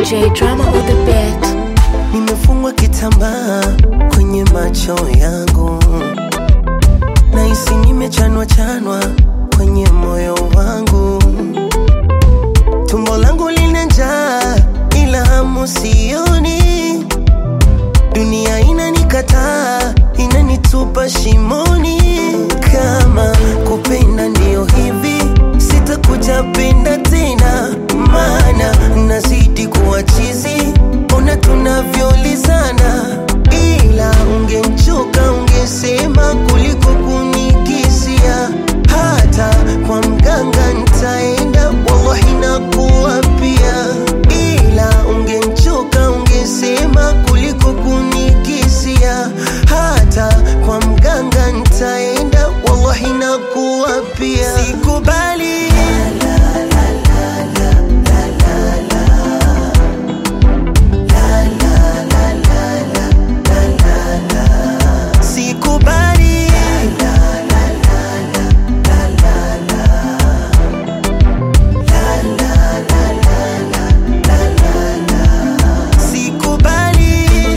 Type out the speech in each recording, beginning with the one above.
DJ Drama on the beat. Nimefungwa kitambaa kwenye macho yangu, nahisi nimechanwa chanwa kwenye moyo wangu. Tumbo langu lina njaa, ila hamu sioni. Dunia inanikataa, inanitupa shimoni. Kama kupenda ndio hivi, sitakuja penda tena, maana nazidi kuwa chizi. Ona tunavyolizana, ila ungemchoka ungesema kuliko kunikisia. Hata kwa mganga nitaenda, wallahi nakuapia, ila ungemchoka ungesema kuliko kunikisia. Hata kwa mganga nitaenda, wallahi nakuapia, sikubali sikubali sikubali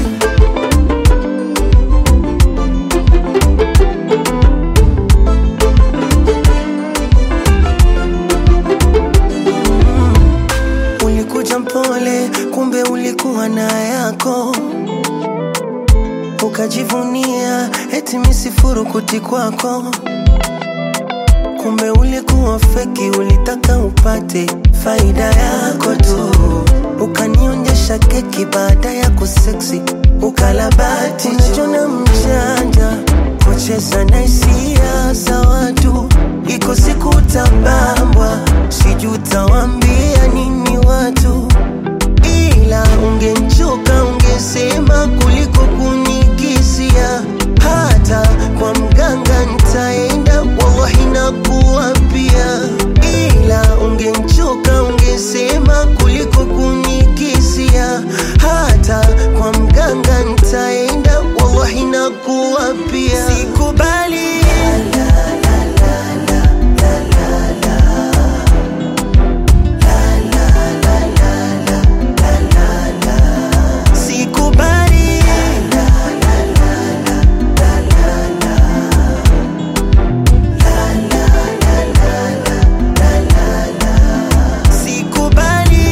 ulikuja mpole kumbe ulikuwa na yako ukajivunia eti misifuru kuti kwako kumbe ulikuwa feki ulitaka upate faida yako tu ukanionyesha keki baada ya kuseksi ukalabati unajona mjanja kucheza na hisia za watu iko siku utabambwa sijui utawambia nini watu ila ungemchoka ungesema kuliko kunikisia hata kwa mganga nitaenda wallahi nakuapia ila ungemchoka ungesema kuliko kunikisia hata kwa mganga nitaenda wallahi nakuapia sikubali sikubali sikubali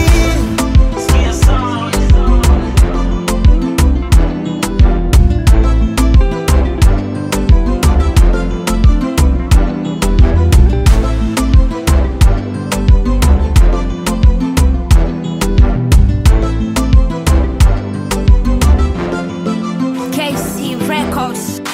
KC Records.